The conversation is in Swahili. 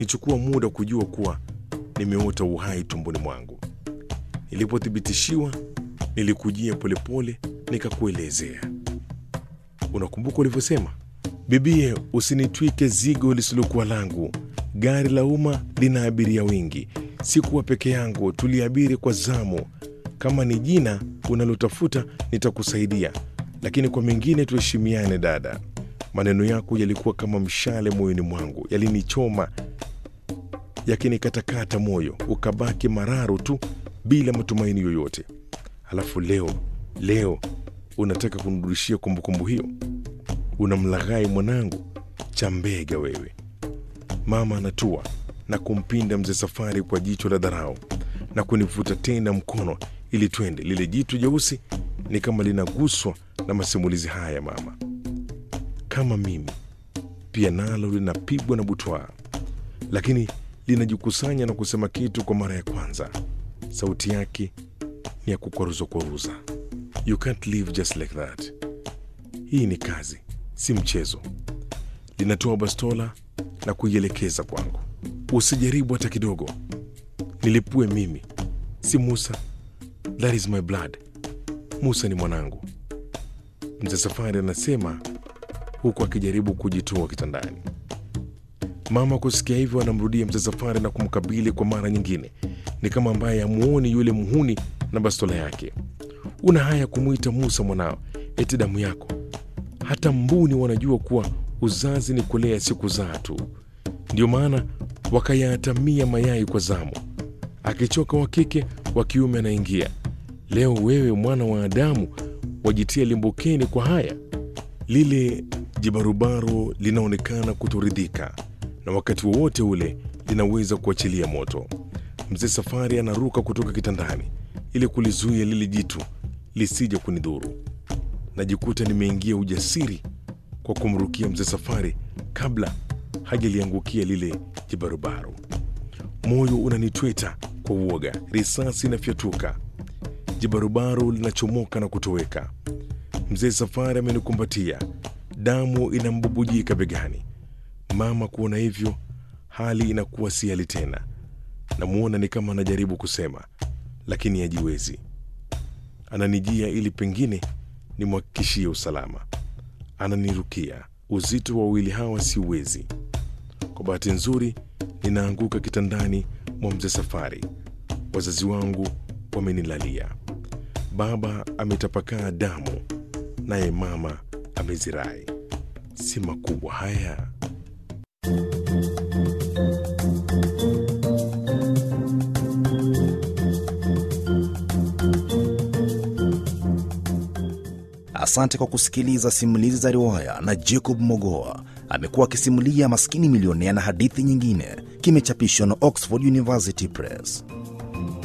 nichukua muda kujua kuwa nimeota uhai tumboni mwangu. Nilipothibitishiwa, nilikujia polepole nikakuelezea. Unakumbuka ulivyosema? Bibie, usinitwike zigo lisilokuwa langu. Gari la umma lina abiria wengi, sikuwa peke yangu, tuliabiri kwa zamu. Kama ni jina unalotafuta nitakusaidia, lakini kwa mengine tuheshimiane, dada. Maneno yako yalikuwa kama mshale moyoni mwangu, yalinichoma yakinikatakata moyo, ukabaki mararo tu bila matumaini yoyote. Halafu leo leo unataka kunirudishia kumbukumbu hiyo? Unamlaghai mwanangu, chambega wewe. Mama anatua na kumpinda mzee Safari kwa jicho la dharau na kunivuta tena mkono ili twende. Lile jitu jeusi ni kama linaguswa na masimulizi haya mama, kama mimi pia nalo linapigwa na butwaa, lakini linajikusanya na kusema kitu kwa mara ya kwanza. Sauti yake ni ya kukwaruza kwaruza. You can't live just like that. Hii ni kazi, si mchezo. Linatoa bastola na kuielekeza kwangu. Usijaribu hata kidogo, nilipue mimi, si Musa. That is my blood. Musa ni mwanangu, mzee Safari anasema huku akijaribu kujitoa kitandani. Mama kusikia hivyo, anamrudia mzee Safari na kumkabili kwa mara nyingine. Ni kama ambaye amuoni yule muhuni na bastola yake. Una haya kumwita Musa mwanao, eti damu yako? Hata mbuni wanajua kuwa uzazi ni kulea, si kuzaa tu. Ndio maana wakayatamia mayai kwa zamu, akichoka wa kike, wa kiume anaingia. Leo wewe mwana wa Adamu wajitia limbukeni kwa haya. Lile jibarubaro linaonekana kutoridhika na wakati wowote ule linaweza kuachilia moto. Mzee Safari anaruka kutoka kitandani ili kulizuia lile jitu lisije kunidhuru. Najikuta nimeingia ujasiri kwa kumrukia mzee Safari kabla hajaliangukia lile jibarubaro. Moyo unanitweta kwa uoga, risasi inafyatuka, jibarubaro linachomoka na kutoweka. Mzee Safari amenikumbatia, damu inambubujika begani. Mama kuona hivyo, hali inakuwa si hali tena. Namwona ni kama anajaribu kusema, lakini hajiwezi. Ananijia ili pengine nimhakikishie usalama. Ananirukia. Uzito wa wawili hawa siuwezi. Kwa bahati nzuri, ninaanguka kitandani mwa mzee Safari. Wazazi wangu wamenilalia. Baba ametapakaa damu, naye mama amezirai. Si makubwa haya? Asante kwa kusikiliza simulizi za riwaya na Jacob Mogoa. Amekuwa akisimulia Maskini Milionea na hadithi nyingine. Kimechapishwa na Oxford University Press.